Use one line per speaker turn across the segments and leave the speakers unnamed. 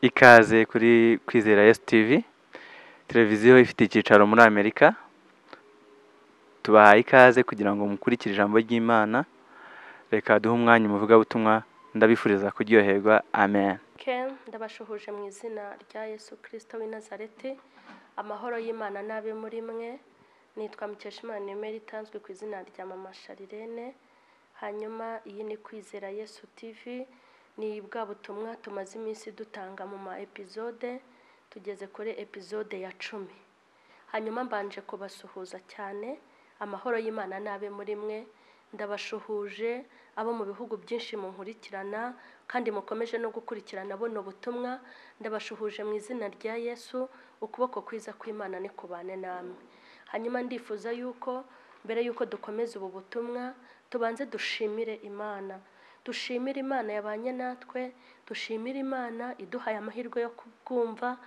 Ikaze kuri Kwizera Yesu TV, televiziyo ifite icyicaro muri Amerika, tubahaye ikaze kugira ngo mukurikire ijambo ry'Imana, reka duhe umwanya umuvugabutumwa, ndabifuriza kuryoherwa, amen.
Ken ndabashuhuje mu izina rya Yesu Kristo w'i Nazareti amahoro y'Imana n'abe muri mwe nitwa Mukeshimana Emeri itanzwe ku izina rya Mama Sharirene hanyuma iyi ni Kwizera Yesu TV ni bwa butumwa tumaze iminsi dutanga mu ma epizode tugeze kuri epizode ya cumi hanyuma mbanje kubasuhuza cyane amahoro y'Imana n'abe muri mwe ndabashuhuje abo mu bihugu byinshi munkurikirana kandi mukomeje no gukurikirana buno butumwa ndabashuhuje mu izina rya yesu ukuboko kwiza kw'imana nikubane namwe hanyuma ndifuza yuko mbere yuko dukomeza ubu butumwa tubanze dushimire imana dushimire imana yabanye natwe dushimire imana iduhaye amahirwe yo kubwumva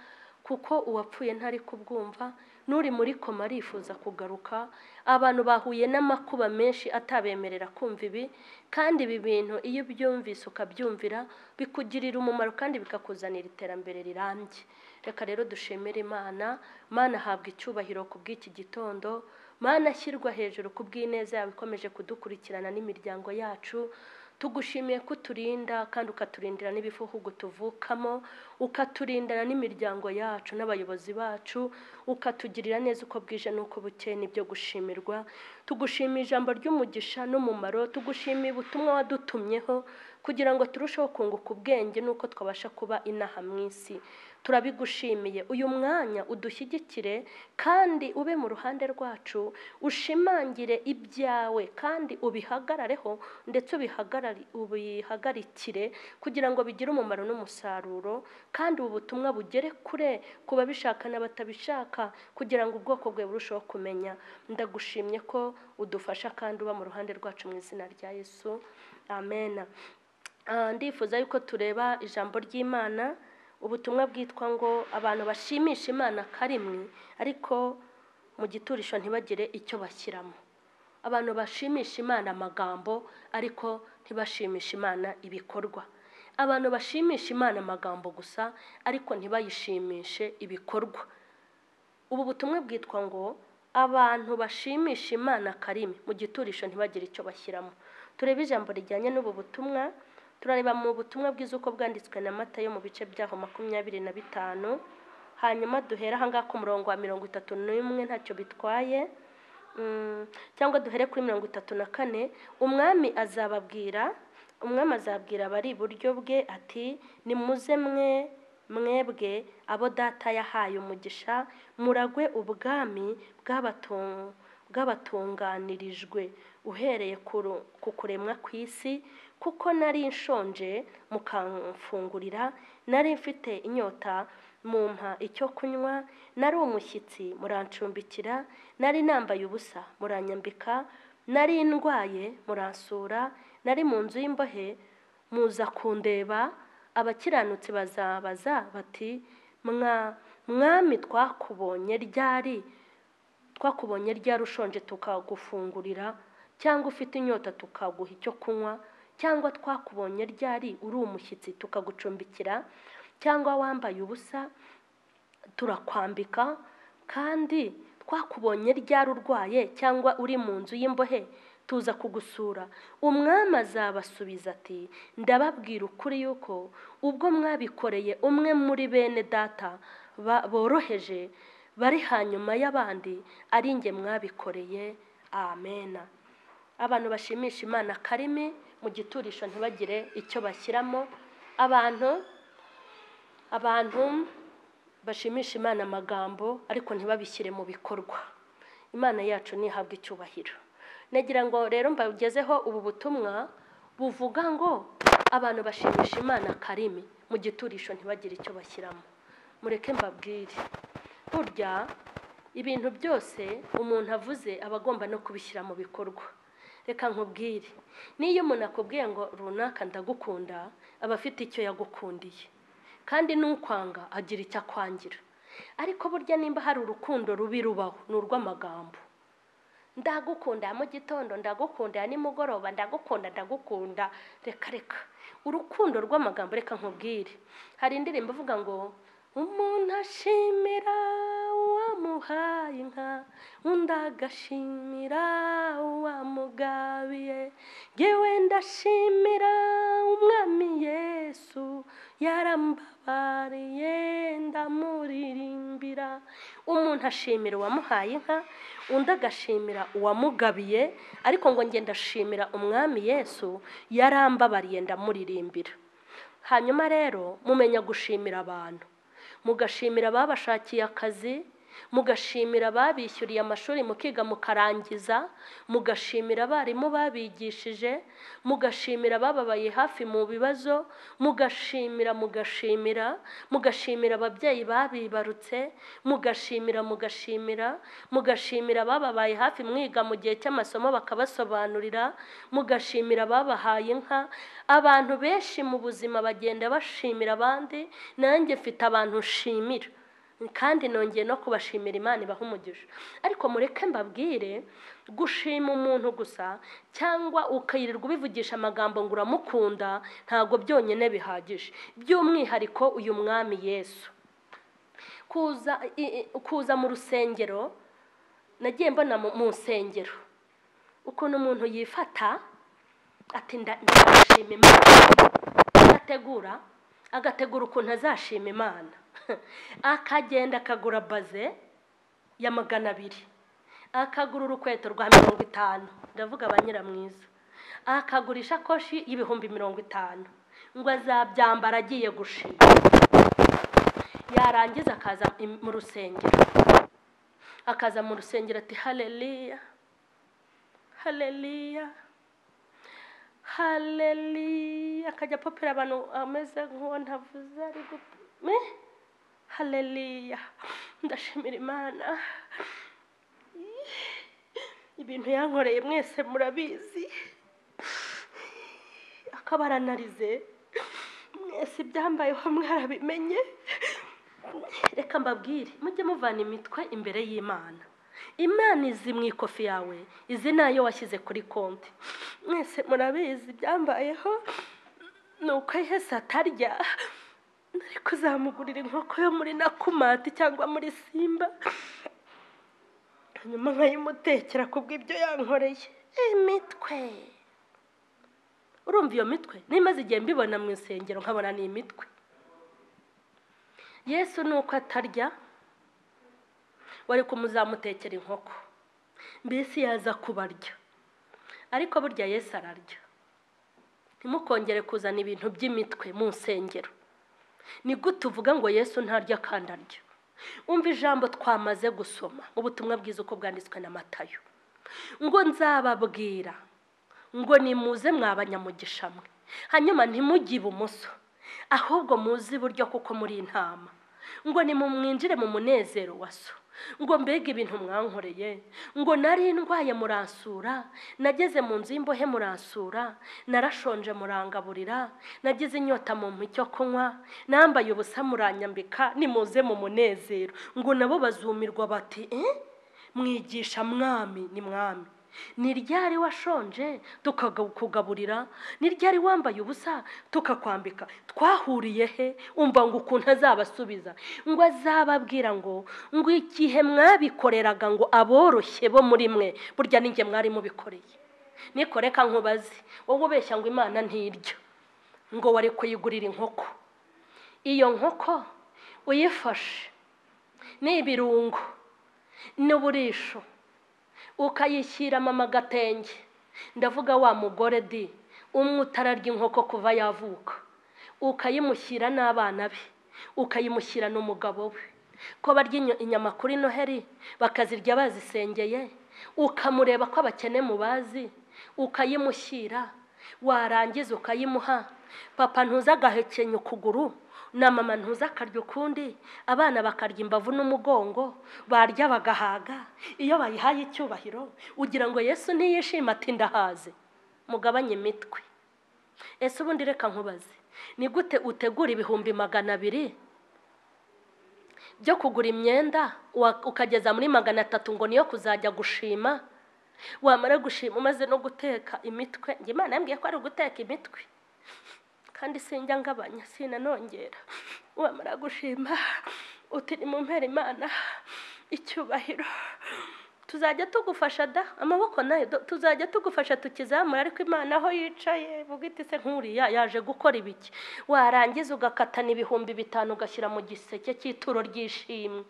kuko uwapfuye ntari kubwumva n'uri muri koma arifuza kugaruka abantu bahuye n'amakuba menshi atabemerera kumva ibi kandi ibi bintu iyo ubyumvise ukabyumvira bikugirira umumaro kandi bikakuzanira iterambere rirambye reka rero dushimire imana mana ahabwa icyubahiro ku bw'iki gitondo mana ashyirwa hejuru ku bw'ineza yawe ikomeje kudukurikirana n'imiryango yacu tugushimiye ko uturinda kandi ukaturindira n'ibihugu tuvukamo ukaturindana n'imiryango yacu n'abayobozi bacu ukatugirira neza uko bwije n'uko bukeye nibyo gushimirwa tugushimiye ijambo ry'umugisha n'umumaro tugushimiye ubutumwa wadutumyeho kugira ngo turusheho kunguka ubwenge n'uko twabasha kuba inaha mu isi turabigushimiye uyu mwanya udushyigikire kandi ube mu ruhande rwacu ushimangire ibyawe kandi ubihagararareho ndetse ubihagarikire kugira ngo bigire umumaro n'umusaruro kandi ubu butumwa bugere kure ku babishaka n'abatabishaka kugira ngo ubwoko bwe burusheho kumenya ndagushimye ko udufasha kandi uba mu ruhande rwacu mu izina rya yesu amena ndifuza yuko tureba ijambo ry'imana ubutumwa bwitwa ngo abantu bashimisha imana karimwe ariko mu giturisho ntibagire icyo bashyiramo abantu bashimisha imana amagambo ariko ntibashimisha imana ibikorwa abantu bashimisha imana amagambo gusa ariko ntibayishimishe ibikorwa ubu butumwa bwitwa ngo abantu bashimisha imana karimi mu giturisho ntibagire icyo bashyiramo turebe ijambo rijyanye n'ubu butumwa turareba mu butumwa bwiza uko bwanditswe na mata yo mu bice byaho makumyabiri na bitanu hanyuma duhere ahangaha ku murongo wa mirongo itatu n'umwe ntacyo bitwaye cyangwa duhere kuri mirongo itatu na kane umwami azababwira umwami azabwira abari iburyo bwe ati nimuze mwe mwebwe abo data yahaye umugisha muragwe ubwami bw'abatunganirijwe uhereye ku kuremwa ku isi kuko nari nshonje mukamfungurira nari mfite inyota mumpa icyo kunywa nari umushyitsi murancumbikira nari nambaye ubusa muranyambika nari ndwaye muransura nari mu nzu y'imbohe muza kundeba abakiranutsi bazabaza bati mwami twakubonye ryari twakubonye ryari ushonje tukagufungurira cyangwa ufite inyota tukaguha icyo kunywa cyangwa twakubonye ryari uri umushyitsi tukagucumbikira cyangwa wambaye ubusa turakwambika kandi twakubonye ryari urwaye cyangwa uri mu nzu y'imbohe tuza kugusura umwami azabasubiza ati ndababwira ukuri yuko ubwo mwabikoreye umwe muri bene data boroheje bari hanyuma y'abandi ari nge mwabikoreye amena abantu bashimisha imana karimi mu giturisho ntibagire icyo bashyiramo abantu abantu bashimisha imana amagambo ariko ntibabishyire mu bikorwa imana yacu ntihabwe icyubahiro nagira ngo rero mbagezeho ubu butumwa buvuga ngo abantu bashimisha imana karimi mu giturisho ntibagire icyo bashyiramo mureke mbabwire burya ibintu byose umuntu avuze aba agomba no kubishyira mu bikorwa reka nkubwire n'iyo umuntu akubwiye ngo runaka ndagukunda aba afite icyo yagukundiye kandi n'ukwanga agira icyo akwangira ariko burya nimba hari urukundo rubi rubaho ni urw'amagambo ndagukunda mu gitondo ndagukunda nimugoroba ndagukunda ndagukunda reka reka urukundo rw'amagambo reka nkubwire hari indirimbo ivuga ngo umuntu ashimira uwamuhaye inka undi agashimira uwamugabiye yewe ndashimira umwami yesu yarambabariye ndamuririmbira umuntu ashimira uwamuhaye inka undi agashimira uwamugabiye ariko ngo ngenda ndashimira umwami yesu yarambabariye ndamuririmbira hanyuma rero mumenya gushimira abantu mugashimira ababashakiye akazi mugashimira ababishyuriye amashuri mukiga mukarangiza mugashimira abarimu babigishije mugashimira abababaye hafi mu bibazo mugashimira mugashimira mugashimira ababyeyi babibarutse mugashimira mugashimira mugashimira abababaye hafi mwiga mu gihe cy'amasomo bakabasobanurira mugashimira ababahaye inka abantu benshi mu buzima bagenda bashimira abandi nanjye mfite abantu nshimira kandi nongeye no kubashimira imana ibaha umugisha ariko mureke mbabwire gushima umuntu gusa cyangwa ukayirirwa ubivugisha amagambo ngo uramukunda ntabwo byonyine bihagije by'umwihariko uyu mwami yesu kuza kuza mu rusengero nagiye mbona mu nsengero ukuntu umuntu yifata atinda ndashima imana agategura agategura ukuntu azashima imana akagenda akagura baze ya magana abiri akagura urukweto rwa mirongo itanu ndavuga abanyira mwiza akagura isakoshi y'ibihumbi mirongo itanu ngo azabyambara agiye gushima yarangiza akaza mu rusengero akaza mu rusengero ati hareriya hareriya hareriya akajya apopera abantu ameze nk'uwo ntavuze ari gupima hareriya ndashimira imana ibintu yankoreye mwese murabizi akabaranarize mwese ibyambayeho mwarabimenye reka mbabwire mujye muvana imitwe imbere y'imana imana izi mu ikofi yawe izi nayo washyize kuri konti mwese murabizi ibyambayeho ni uko ihese atarya nari kuzamugurira inkoko yo muri nakumati cyangwa muri simba hanyuma nkayimutekera kubw'ibyo yankoreye imitwe urumva iyo mitwe nimaze igihe mbibona mu isengero nkabona ni imitwe yesu ni uko atarya wari kumuzamutekera inkoko mbese yaza kubarya ariko burya yesu ararya ntimukongere kuzana ibintu by'imitwe mu nsengero ni gute uvuga ngo yesu ntarya kandi arya umva ijambo twamaze gusoma ubutumwa bwiza uko bwanditswe na matayo ngo nzababwira ngo nimuze mwabanyamugisha mwe hanyuma ntimujye ibumoso ahubwo muzi iburyo kuko muri intama ngo nimumwinjire mu munezero wa so ngo mbega ibintu mwankoreye ngo nari ndwaye muransura nageze mu nzu y'imbohe muransura narashonje murangaburira nagize inyota mu icyo kunywa nambaye ubusa muranyambika nimuze mu munezero ngo nabo bazumirwa bati mwigisha mwami ni mwami ni ryari washonje tukakugaburira ni ryari wambaye ubusa tukakwambika twahuriye he umva ngo ukuntu azabasubiza ngo azababwira ngo ngo igihe mwabikoreraga ngo aboroshye bo muri mwe burya n'inge mwari mubikoreye nikoreka nkubaze wowe ubeshya ngo imana ntiryo ngo wari kuyigurira inkoko iyo nkoko uyifashe ni ibirungo n'uburisho ukayishyiramo amagatenge ndavuga wa mugore di umwe utararya inkoko kuva yavuka ukayimushyira n'abana be ukayimushyira n'umugabo we ko barya inyama kuri noheri bakazirya bazisengeye ukamureba ko abakene mubazi ukayimushyira warangiza ukayimuha papa ntuza agahekenya ukuguru na mama ntuza akarya ukundi abana bakarya imbavu n'umugongo barya bagahaga iyo bayihaye icyubahiro ugira ngo yesu ntiyishima ati ndahaze mugabanye imitwe ese ubundi reka nkubaze ni gute utegura ibihumbi magana abiri byo kugura imyenda ukageza muri magana atatu ngo niyo kuzajya gushima wamara gushima umaze no guteka imitwe imana yambwiye ko ari uguteka imitwe kandi sinjya ngabanya sinanongera wamara gushima uti ni mu mpera imana icyubahiro tuzajya tugufasha da amaboko nayo do- tuzajya tugufasha tukizamura ariko imana aho yicaye vuga iti se nk'uriya yaje gukora ibiki warangiza ugakatana ibihumbi bitanu ugashyira mu giseke cy'ituro ry'ishimwe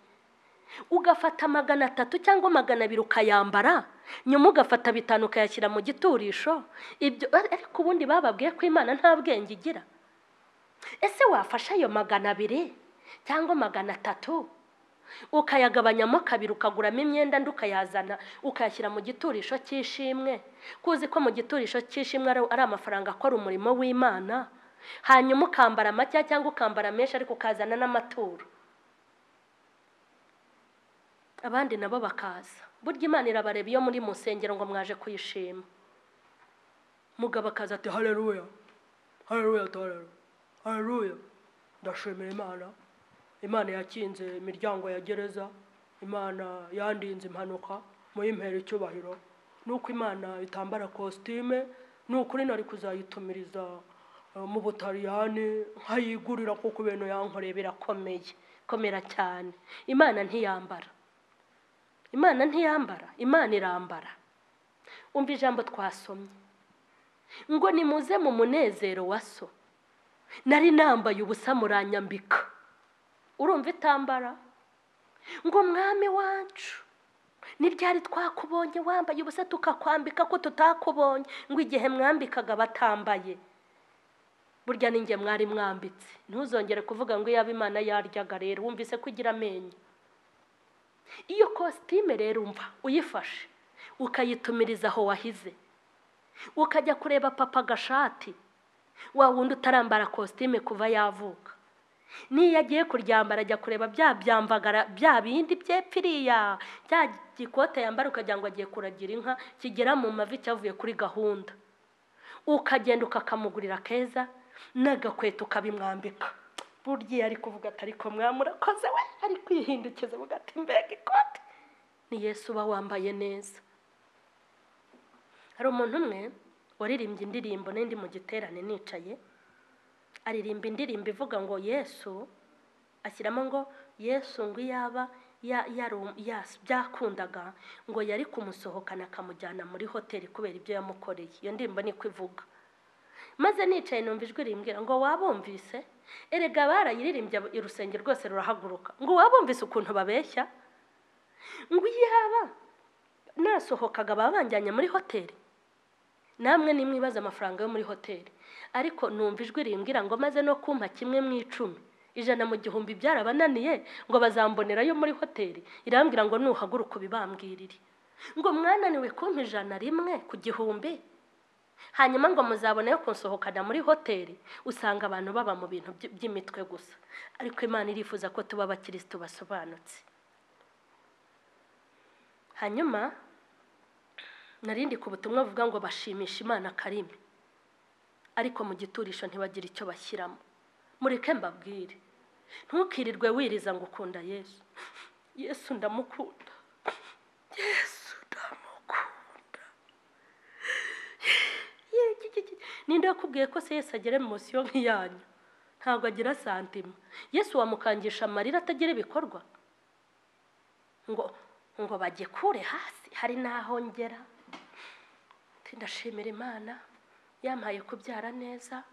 ugafata magana atatu cyangwa magana abiri ukayambara nyuma ugafata bitanu ukayashyira mu giturisho ibyo ariko ubundi bababwiye ko imana nta bwenge igira ese wafashe ayo magana abiri cyangwa magana atatu ukayagabanyamo kabiri ukaguramo imyenda ndi ukayazana ukayashyira mu giturisho cy'ishimwe kuzi ko mu giturisho cy'ishimwe ari ari amafaranga akora umurimo w'imana hanyuma ukambara macya cyangwa ukambara menshi ariko ukazana n'amaturo abandi nabo bakaza burya imana irabareba iyo muri mu nsengero ngo mwaje kuyishima mugabo akaza ati hareruya hareruya hareruya hareruya ndashimira imana imana yakinze imiryango ya gereza imana yandinze impanuka muyimpera icyubahiro nuko imana itambara kositime ni ukuri nari kuzayitumiriza eh, mu butaliyani nkayigurira kuko ibintu yankoreye birakomeye komera cyane imana ntiyambara imana ntiyambara imana irambara umva ijambo twasomye ngo nimuze mu munezero wa so nari nambaye ubusa muranyambika urumva itambara ngo mwami wacu ni ryari twakubonye wambaye ubusa tukakwambika ko tutakubonye ngo igihe mwambikaga batambaye burya ninjye mwari mwambitse ntuzongere kuvuga ngo iyaba imana yaryaga rero wumvise ko igira amenyo iyo kositime rero umva uyifashe ukayitumiriza aho wahize ukajya kureba papa gashati wa wundi utarambara kositime kuva yavuka n'iyo agiye kuryambara ajya kureba bya byamvagara bya bindi byepfiriya bya gikote yambara ukagira ngo agiye kuragira inka kigera mu mavi cyavuye kuri gahunda ukagenda ukakamugurira keza n'agakweto ukabimwambika burya iyo ari kuvuga ati ariko mwami urakoze we ari kwihindukiza avuga ati mbega ikote ni yesu uba wambaye neza hari umuntu umwe waririmbye indirimbo n'indi mu giterane nicaye aririmba indirimbo ivuga ngo yesu ashyiramo ngo yesu ngo iyaba ya- yaru- yas- byakundaga ngo yari kumusohokana akamujyana muri hoteli kubera ibyo yamukoreye iyo ndirimbo niko ivuga maze nicaye numva ijwi rimbwira ngo wabumvise erega barayiririmbye abo- urusenge rwose rurahaguruka ngo wabumvise ukuntu babeshya ngo iyaba nasohokaga babanjyanye muri hoteli namwe nimwibaza amafaranga yo muri hoteli ariko numva ijwi rimbwira ngo maze no kumpa kimwe mu icumi ijana mu gihumbi byarabananiye ngo bazambonerayo muri hoteli irambwira ngo nuhaguruka ubibambwirire ngo mwananiwe kumpa ijana rimwe ku gihumbi hanyuma ngo muzabone yo kunsohokana muri hoteli usanga abantu baba mu bintu by- by'imitwe gusa ariko imana irifuza ko tuba abakirisitu basobanutse hanyuma narindi ku butumwa buvuga ngo bashimisha imana karimi ariko mu giturisho ntibagire icyo bashyiramo mureke mbabwire ntukirirwe wiriza ngo ukunda yesu yesu ndamukunda yesu ndamukunda Ye- ki- ki- ki- ninde wakubwiye ko se yesu agera emosiyo nk'iyanyu ntabwo agira santima yesu wamukangisha amarira atagira ibikorwa ngo ngo bagikure hasi hari n'aho ngera Ati, ndashimira imana yampaye kubyara neza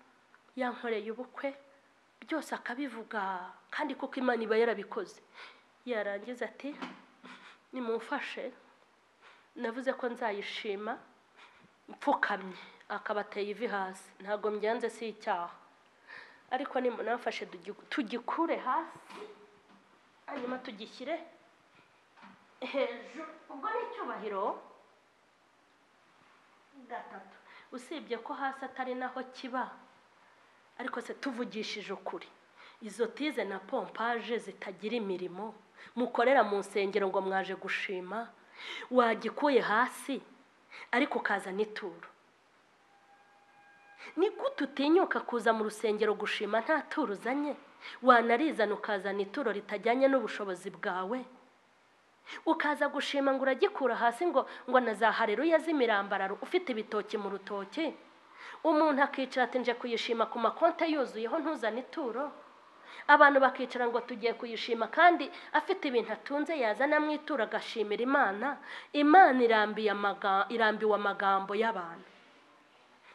yankoreye ubukwe byose akabivuga kandi kuko imana iba yarabikoze yarangiza ati nimumfashe navuze ko nzayishima mpfukamye akaba ateye ivi hasi ntabwo mbyanze si icyaha ariko nimunamfashe tugi- tugikure hasi hanyuma tugishyire hejuru ubwo ni icyubahiro gatatu usibye ko hasi atari naho kiba ariko se tuvugishije ukuri izo tize na pompaje zitagira imirimo mukorera mu nsengero ngo mwaje gushima wagikuye hasi ariko ukaza n'ituro ni gute utinyuka kuza mu rusengero gushima nta turo uzanye wanarizana ukazana ituro ritajyanye n'ubushobozi bwawe ukaza gushima ngo uragikura hasi ngo ngo na za hareruya z'imirambararo ufite ibitoki mu rutoki umuntu akicara ati nje kuyishima ku makonti yuzuyeho ntuzane ituro abantu bakicara ngo tugiye kuyishima kandi afite ibintu atunze yazana mu ituro agashimira imana imana irambiye amaga- irambiwe amagambo y'abantu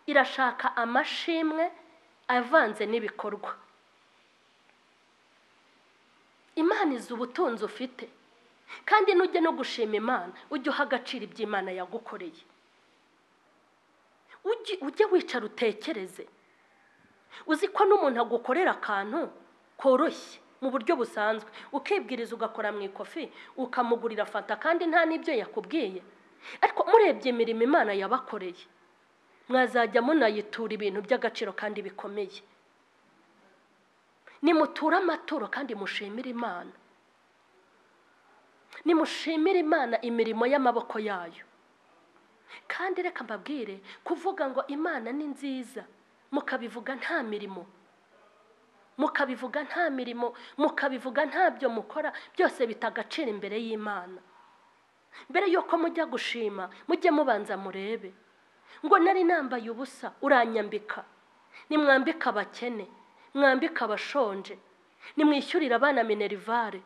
irashaka amashimwe avanze n'ibikorwa imana izi ubutunzi ufite kandi nujya no gushima imana ujye uha agaciro ibyo imana yagukoreye Ujye- ujye wicara utekereze uzi ko n'umuntu agukorera akantu koroshye mu buryo busanzwe ukibwiriza ugakora mu ikofi ukamugurira fanta kandi nta n'ibyo yakubwiye ariko murebye imirimo imana yabakoreye mwazajya munayitura ibintu by'agaciro kandi bikomeye nimuture amaturo kandi mushimire imana nimushimire imana imirimo y'amaboko yayo kandi reka mbabwire kuvuga ngo imana ni nziza mukabivuga nta mirimo mukabivuga nta mirimo mukabivuga ntabyo mukora byose bita agaciro imbere y'imana mbere y'uko mujya gushima mujye mubanza murebe ngo nari nambaye ubusa uranyambika nimwambike abakene mwambike abashonje nimwishyurire abana minerivare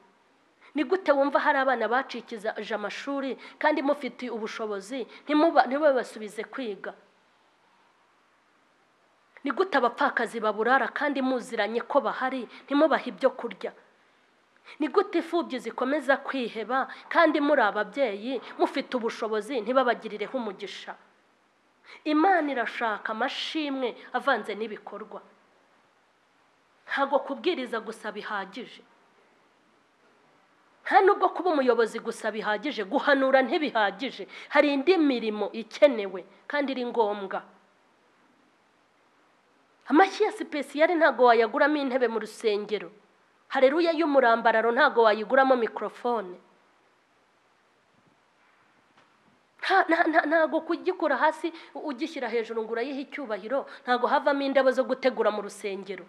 ni gute wumva hari abana bacikije amashuri kandi mufite ubushobozi ntimuba- ntibabasubize kwiga ni gute abapfakazi baburara kandi muziranye ko bahari ntimubahe ibyo kurya ni gute imfubyi zikomeza kwiheba kandi muri ababyeyi mufite ubushobozi ntibabagirireho umugisha imana irashaka amashimwe avanze n'ibikorwa ntabwo kubwiriza gusa bihagije nta nubwo kuba umuyobozi gusa bihagije guhanura ntibihagije hari indi mirimo ikenewe kandi iri ngombwa amashyi ya sipesiyari ntabwo wayaguramo intebe mu rusengero hareruya y'umurambararo ntabwo wayiguramo mikorofone Nta- nta- nta- ntabwo kugikura hasi u- ugishyira hejuru ngo urayihe icyubahiro ntabwo havamo indabo zo gutegura mu rusengero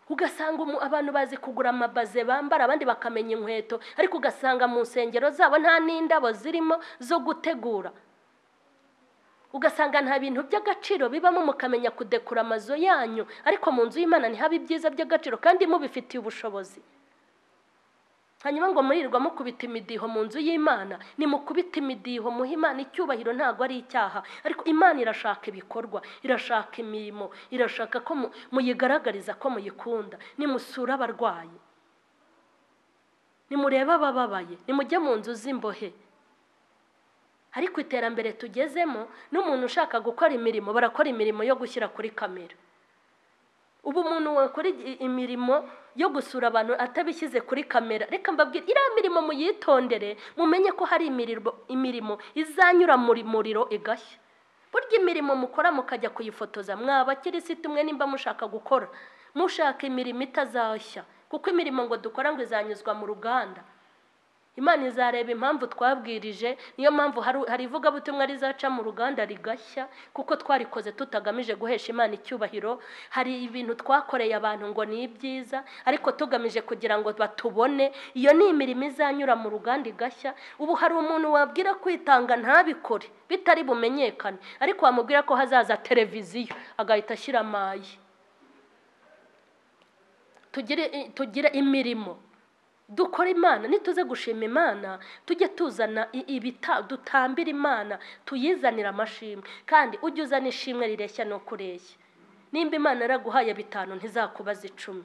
ugasanga umu- abantu bazi kugura amabaze bambara abandi bakamenya inkweto ariko ugasanga mu nsengero zabo nta n'indabo zirimo zo gutegura ugasanga nta bintu by'agaciro bibamo mukamenya kudekura amazu yanyu ariko mu nzu y'imana ntihabe ibyiza by'agaciro kandi mubifitiye ubushobozi hanyuma ngo murirwa mukubita imidiho mu nzu y'imana nimukubita imidiho muhe imana icyubahiro ntabwo ari icyaha ariko imana irashaka ibikorwa irashaka imirimo irashaka ko mu- muyigaragariza ko muyikunda nimusura abarwayi nimurebe abababaye nimujye mu nzu z'imbohe ariko iterambere tugezemo n'umuntu ushaka gukora imirimo barakora imirimo yo gushyira kuri kamera ubu umuntu wakora igi- imirimo yo gusura abantu atabishyize kuri kamera reka mbabwire iriya mirimo muyitondere mumenye ko hari imirimo, imirimo izanyura muri muriro igashya burya imirimo mukora mukajya kuyifotoza mwaba kirisitu mwe nimba mushaka gukora mushaka imirimo itazashya kuko imirimo ngo dukora ngo izanyuzwa mu ruganda imana izareba impamvu twabwirije niyo mpamvu hari hari ivugabutumwa rizaca mu ruganda rigashya kuko twarikoze tutagamije guhesha imana icyubahiro hari ibintu twakoreye abantu ngo ni ibyiza ariko tugamije kugira ngo batubone iyo ni imirimo izanyura mu ruganda igashya ubu hari umuntu wabwira kwitanga ntabikore bitari bumenyekane ariko wamubwira ko hazaza televiziyo agahita ashyira amayi tugire tugire imirimo dukora imana nituze gushima imana tujye tuzana i- ibita dutambira imana tuyizanira amashimwe kandi ujye uzana ishimwe rireshya no kureshya nimba imana yaraguhaye bitanu ntizakubaza icumi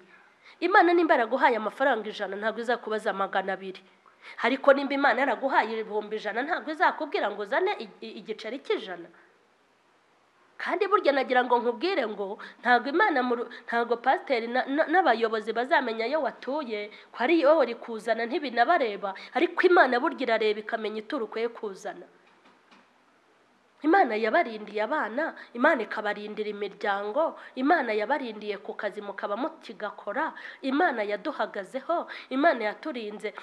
imana nimba yaraguhaye amafaranga ijana ntabwo izakubaza magana abiri ariko nimba imana yaraguhaye ibihumbi ijana ntabwo izakubwira ngo uzane i- i- igiceri cy'ijana kandi burya nagira ngo nkubwire ngo ntabwo imana mu ru- ntabwo pasiteri na- na- n'abayobozi bazamenya ayo watuye ko ari wowe uri kuzana ntibinabareba ariko imana burya irareba ikamenya ituro ukwiye kuzana imana yabarindiye abana imana ikabarindira imiryango imana yabarindiye ku kazi mukaba mukigakora imana yaduhagazeho imana yaturinze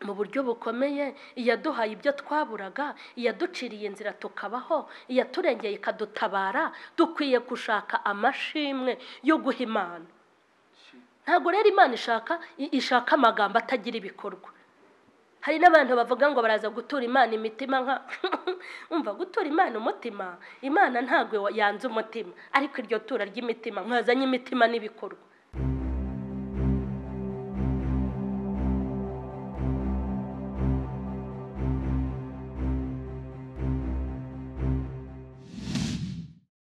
mu buryo bukomeye iyaduhaye ibyo twaburaga iyaduciriye inzira tukabaho iyaturengeye ikadutabara dukwiye gushaka amashimwe yo guha imana ntabwo rero imana ishaka i- ishaka amagambo atagira ibikorwa hari n'abantu bavuga ngo baraza gutura imana imitima nka umva gutura imana umutima imana ntabwo yanze umutima ariko iryo tura ry'imitima mwazanye imitima n'ibikorwa